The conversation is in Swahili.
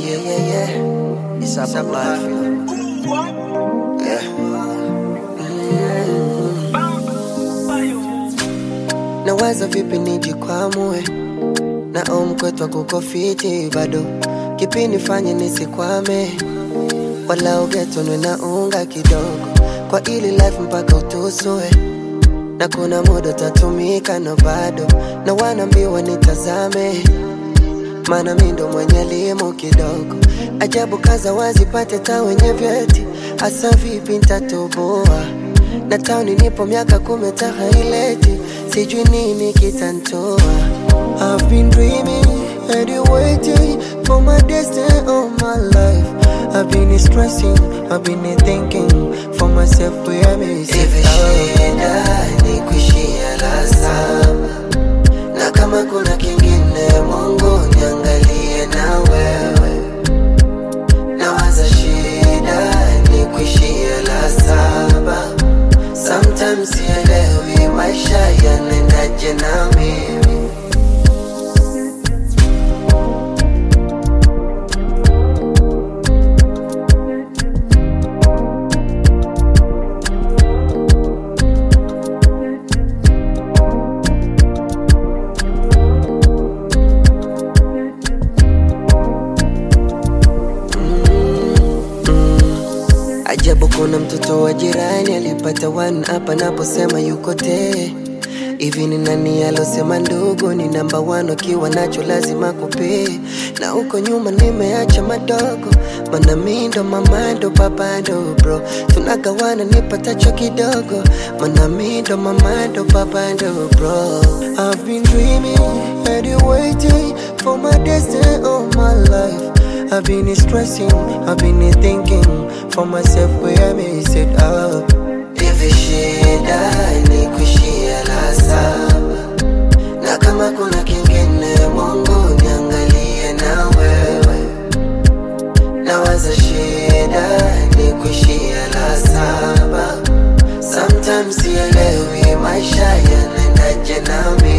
yeah, yeah, yeah. It's about life, yeah. Nawaza vipi nijikwamue na omkwetwa kuko fiti bado kipi nifanye nisikwame wala ugetonwe na unga kidogo kwa ili life mpaka utusue na kuna muda utatumika na bado na wanaambiwa nitazame maana mi ndo mwenye elimu kidogo ajabu kaza wazipate ta wenye vyeti hasa vipi ntatoboa na tauni nipo miaka kumi tahaileti sijui nini kitantoa I've been dreaming and you waiting for my destiny all my life I've been stressing, I've been thinking for myself where me Hivi shida ni kuishia la saba, na kama kuna kingine, Mungu niangalie na wewe. Nawaza shida ni kuishia la saba, sometimes sielewi maisha yanaendaje na mimi Ajabu kuna mtoto wa jirani alipata one hapa naposema yuko tee hivi ni nani alosema ndugu ni namba one akiwa nacho lazima kupee na huko nyuma nimeacha madogo mana mi ndo mama ndo baba ndo bro tunagawana nipatacho kidogo mana mi ndo mama ndo baba ndo bro I've been dreaming and you waiting for my destiny all my life I've been stressing, I've been thinking for myself where I mess it up. Hivi shida ni kuishia la saba, na kama kuna kingine, Mungu niangalie na wewe. Nawaza shida ni kuishia la saba, sometimes sielewi maisha yanaendaje na mimi